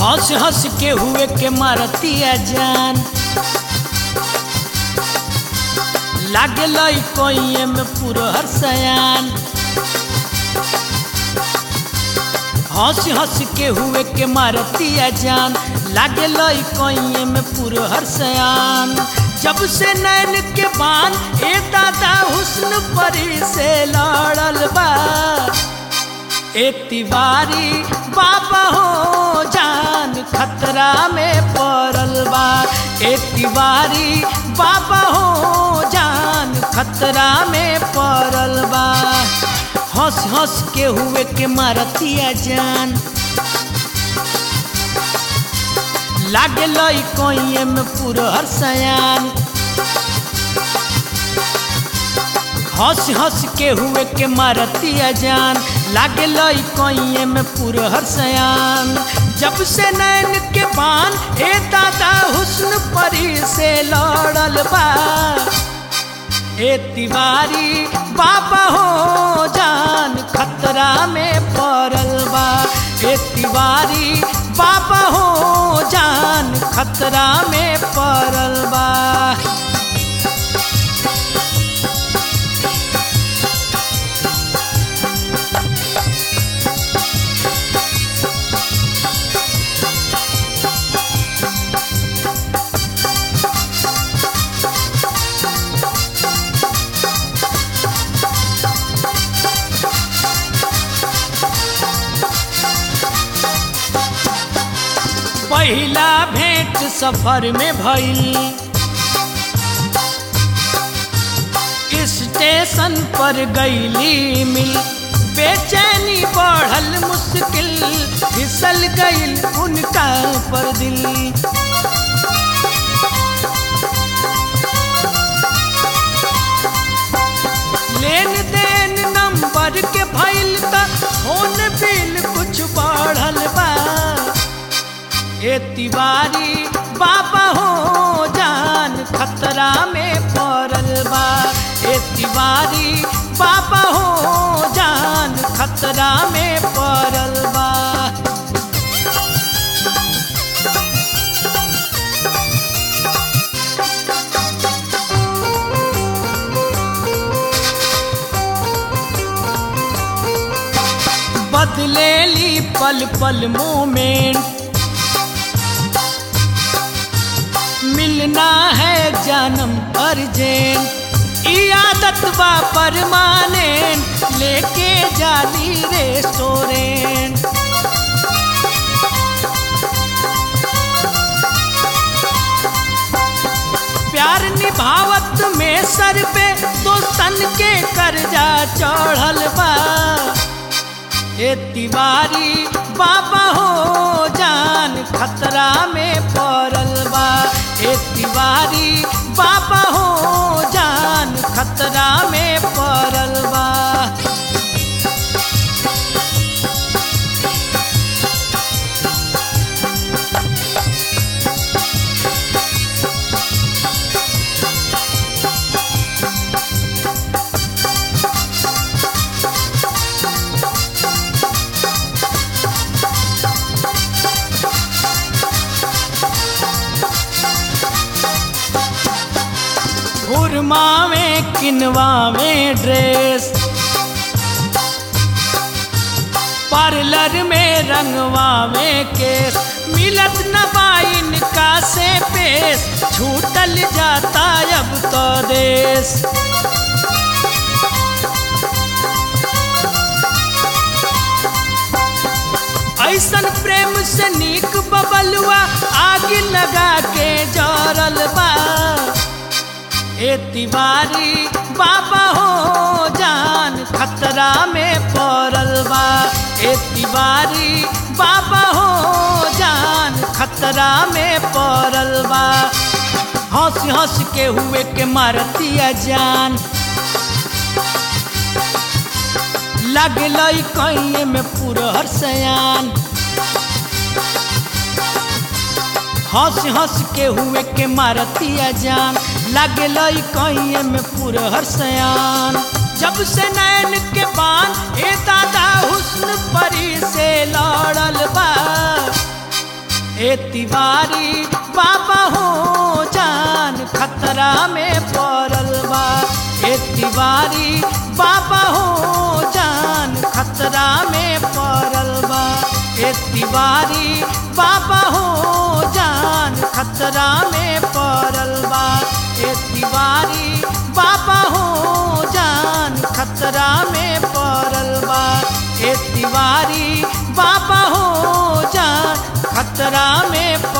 हंस हंस के हुए के मारतिया जान लागे लई कोइए में पूरा हर सयान हंस हंस के हुए के मारतिया जान लागे लई कोइए में पूरा हर सयान जब से नैन के बान ए दादा हुस्न परी से लड़ल बा ए तिवारी बाबा हो जान खतरा में पड़ल बा ए तिवारी बाबा हो जान खतरा में पड़ल बा हंस हंस के हुए के मारतिया जान लागे लई कोइए में पूरा हर सयान हंस हंस के हुए के मारतिया जान लागे लई कोइए में पूरा हर सयान जब से नैन के पान ए दादा हुस्न परी से लड़ल बा ए तिवारी बाबा हो जान खतरा में पड़ल बा ए तिवारी बाबा हो जान खतरा में पड़ल बा पहिला भेंट सफर में भइल स्टेशन पर गईली मिल बेचैनी बढ़ल मुश्किल फिसल गईल उनका पर दिल लेन देन नंबर के भइल त फोन बिल कुछ बढ़ल बा ए तिवारी बाबा हो जान खतरा में पड़ल बा ए तिवारी बाबा हो जान खतरा में पड़ल बा बदलेली पल पल मोमेंट मिलना है जन्म अर्जेंट ई आदत बा परमानेंट लेके जाली रेस्टोरेंट प्यार निभावत में सर पे दोस्तन के कर्जा चढ़ल बा ए तिवारी बाबा हो जान खतरा में पड़ल बा ए तिवारी बाबा हो जान खतरा में पड़ल बा हुरमावे किनवावे ड्रेस पार्लर में रंगवावे केस मिलत न बाइन का से पेश छूटल जाता अब तो देश ऐसन प्रेम से नीक बबलुआ आग लगा के जरल बा ए तिवारी बाबा हो जान खतरा में पड़ल बा ए तिवारी बाबा हो जान खतरा में पड़ल बा हंस हंस के हुए के मारतिया जान लगल कहीं में पूरा हर सयान हंस हंस के हुए के मारतिया जान लगल कहीं में पूरा हर सयान जब से नैन के बान ए दादा हुस्न परी से लड़ल बा ए तिवारी बाबा हो जान खतरा में पड़ल बा ए तिवारी बाबा हो जान खतरा में पड़ल बा ए तिवारी बाबा हो जान खतरा में पड़ल बा ए तिवारी बाबा हो जान खतरा में पड़ल बा ए तिवारी बाबा हो जान खतरा में